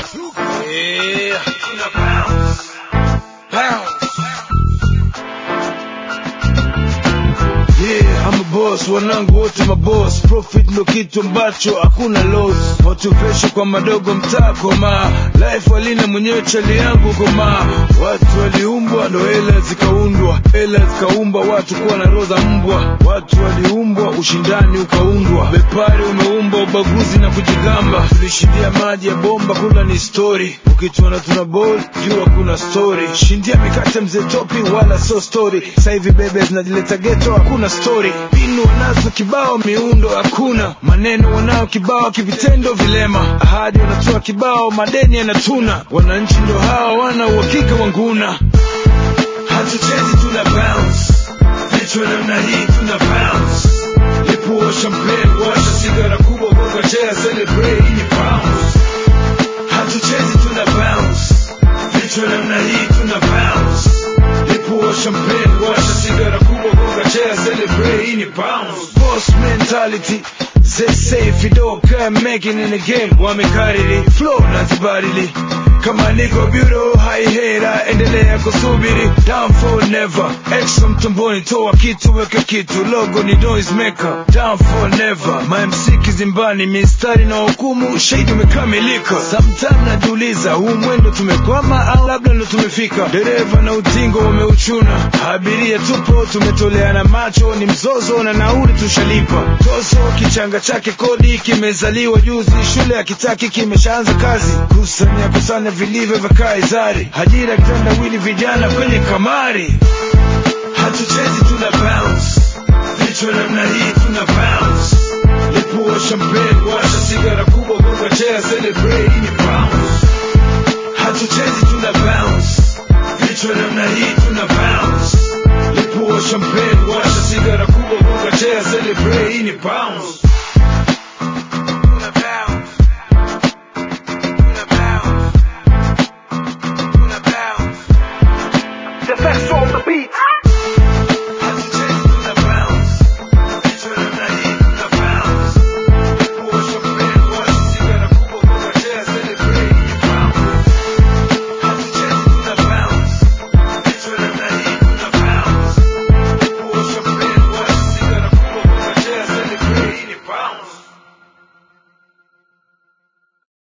Yeah. Bounce. Bounce. Yeah, I'm a boss, wanangu wote maboss. Profit ndo kitu ambacho hakuna loss. Motivation kwa madogo mtaa koma. Life walina mwenyewe chali yangu koma. Watu waliumbwa ndo hela zikaundwa. Hela zikaumba watu kuwa na roho za mbwa. Watu waliumbwa ushindani ukaundwa. Bepari umeumbwa ubaguzi na kujigamba. Tulishindia maji ya bomba kula ni story. Ukituona tuna ball jua kuna story. Shindia mikate mzee topi wala so story. Sasa hivi bebe zinajileta ghetto hakuna story. Pinu wanazo kibao miundo hakuna. Maneno wanao kibao kivitendo vilema. Ahadi wanatoa kibao madeni yanatuna. Wananchi ndo hawa wana uhakika wa nguna. Hatuchezi tuna bounce. Vichwa namna hii tuna bounce. Lipuo champagne, washa sigara kubwa gonga chair celebrate hii ni bounce. Hatuchezi tuna bounce. Vichwa namna hii tuna bounce. Lipuo champagne, washa sigara kubwa gonga chair celebrate hii ni bounce. Boss mentality. They say if you don't care making in the game wamekariri flow na zibadili kama niko bureau haihera endelea kusubiri down for never extra mtumboni toa kitu weka kitu logo ni noise maker down for never my MC kizimbani mistari na hukumu shahidi umekamilika sometime najiuliza huu mwendo tumekwama au labda ndo tumefika dereva na utingo wameuchuna abiria tupo tumetoleana macho ni mzozo na nauli tushalipa tozo kichanga chake kodi kimezaliwa juzi shule ya kitaki kimeshaanza kazi kusanya kusanya vilivyo vya kaizari ajira kitandawili vijana kwenye kamari hatuchezi tuna bounce vichwa namna hii tuna bounce lipuo champagne washa sigara kubwa gonga chair celebrate hii ni bounce hatuchezi tuna bounce vichwa namna hii tuna bounce lipuo champagne washa sigara kubwa gonga chair celebrate hii ni bounce